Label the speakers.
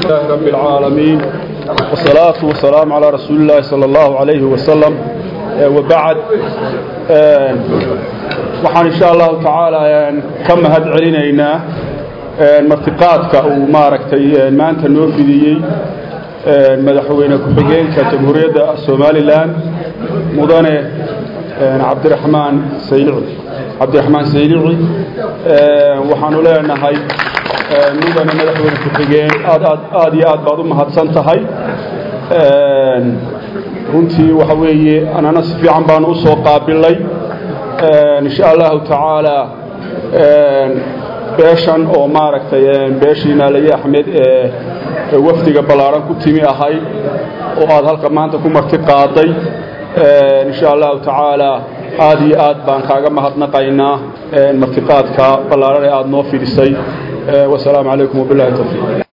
Speaker 1: لله رب العالمين والصلاة والسلام على رسول الله صلى الله عليه وسلم وبعد waxaan insha allahu tacaala ka mahad celinaynaa martiqaadka uu maaragtay maanta noo fidiyey madaxweyne ku-xigeenka jamhuuriyadda somalilan mudane cabdiraxmaan saylici cabdiraxmaan saylici waxaanu leenahay mudane madaxweyne ku-xigeen aad aad aad iyo aad baad u mahadsan tahay runtii waxa weeye anana si fiican baanu u soo qaabilay insha allahu tacaala beeshan oo maaragtay beeshii naalaye axmed ee wafdiga ballaaran ku timi ahayd oo aad halka maanta ku marti qaaday insha allahu tacaala aad iyo aad baan kaaga mahadnaqaynaa martiqaadka ballaaran ee aad noo fidhisay wasalaamu calaykum wabilahi tawfiiq